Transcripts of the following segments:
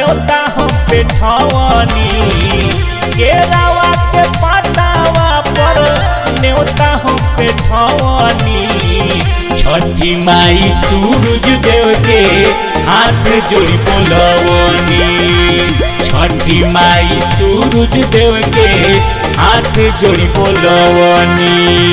न्योता हम पे ठवनी केरावा के पतावा पर न्योता हम पे ठवनी छठी माई सूरज देव के हाथ जोड़ी बोलवनी छठी माई सूरज देव के हाथ जोड़ी बोलवनी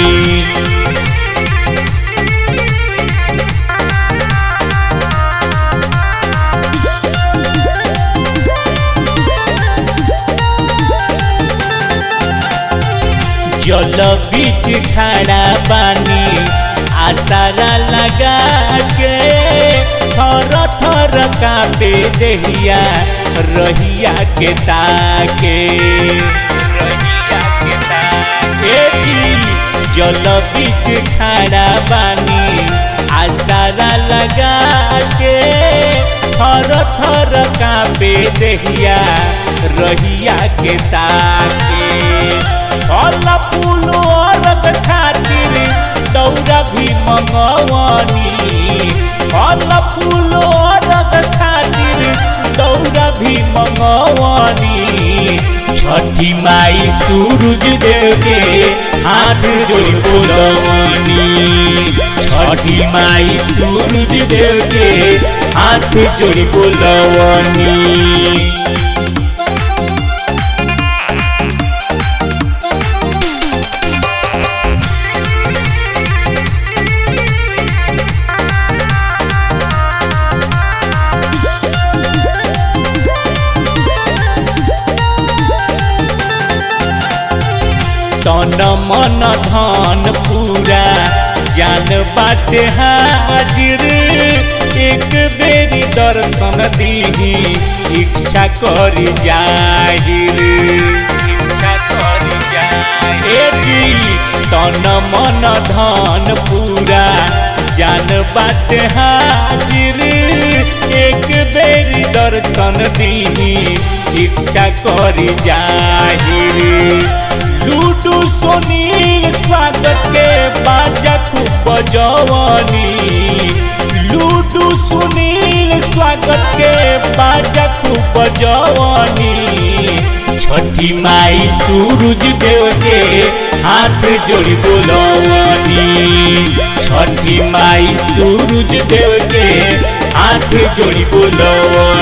जल बीच खड़ा पानी आतारा लगा के थर थर कापे दहिया रहिया के ताके रहिया के ताके जी जल बीच खड़ा पानी आतारा लगा के थर थर कापे दहिया रहिया के ताके फल फूल औरत खातिर दौरा भी मंगवनी फल फूल औरत खातिर दौरा भी मंगवनी छठी माई सूरज देव के हाथ जोड़ बोलवनी छठी माई सूरज देव के हाथ जोड़ बोलवनी तन मन धन पूरा जान बाटे हाजिर एक बेरी दर्शन दीही इच्छा कर जाहिर इच्छा कर जाहिर तन मन धन पूरा जान बाटे हाजिर एक बेरी दर्शन दीही इच्छा कर जाहिर लूडू सुनील स्वागत के बाजा खूब बजवनी लूडू सुनील स्वागत के बाजा खूब बजवनी छठी माई सूरज देव के हाथ जोड़ी बोलवनी छठी माई सूरज देव के हाथ जोड़ी बोलवनी